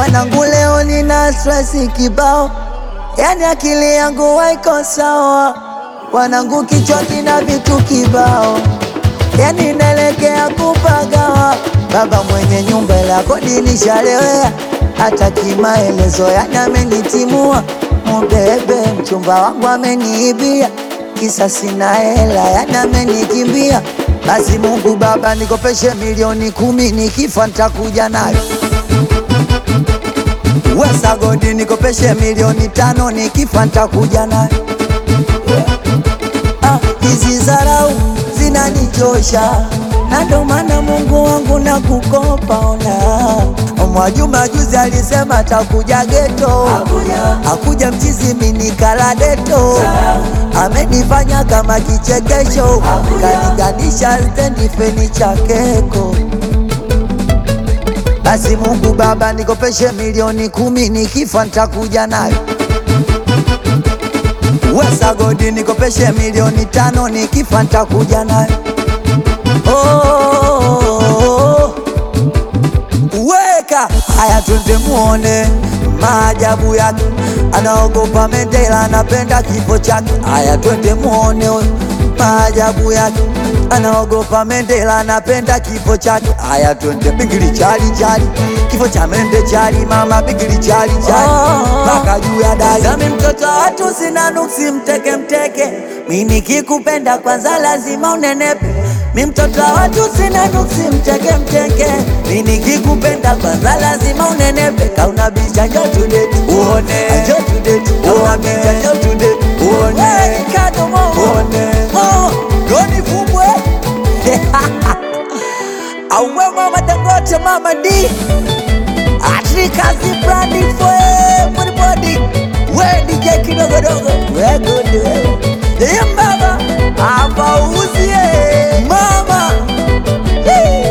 Wanangu leo nina stress kibao, yani akili yangu haiko sawa. Wanangu kichwa kina vitu kibao, yani naelekea kupagawa. Baba mwenye nyumba la kodi nishalewea, hata kimaelezo yani amenitimua. Mubebe mchumba wangu ameniibia, kisa sina hela yani amenikimbia. Basi Mungu Baba nikopeshe milioni kumi, nikifa nitakuja nayo Wesa godi nikopeshe milioni tano nikifa nitakuja nayo. Ah, hizi zarau zinanichosha na ndo maana Mungu wangu na kukopa ona. Mwajuma juzi alisema takuja geto, akuja mchizi minikala deto, amenifanya kama kichekesho, kaniganisha stendi feni cha keko basi Mungu Baba nikopeshe milioni kumi, nikifa nitakuja nayo. Wesa godi nikopeshe milioni tano, nikifa nitakuja nayo. Oh, weka haya, twende muone maajabu yake. Anaogopa Mandela, anapenda kifo chake. Haya, twende muone huyo maajabu yake. Anaogopa Mandela, anapenda kifo chake. Haya, twende bigili chali chali, kifo cha mende chali, mama bigili chali chali, mpaka juu ya dari. Zami mtoto wa watu sina nuksi, mteke mteke, mi nikikupenda kwanza lazima unenepe. Mi mtoto wa watu sina nuksi, mteke mteke, mi nikikupenda kwanza lazima unenepe. Kauna bicha njo tudeti uone, njo tudeti uone, bicha njo tudeti uone, kado mo uone, mo doni fumbwe Auwe mama Dangote, mama D Atrikazi brandi for everybody We DJ kidogodogo We good wewe Yeye mbaba Hapa uzie Mama Hey.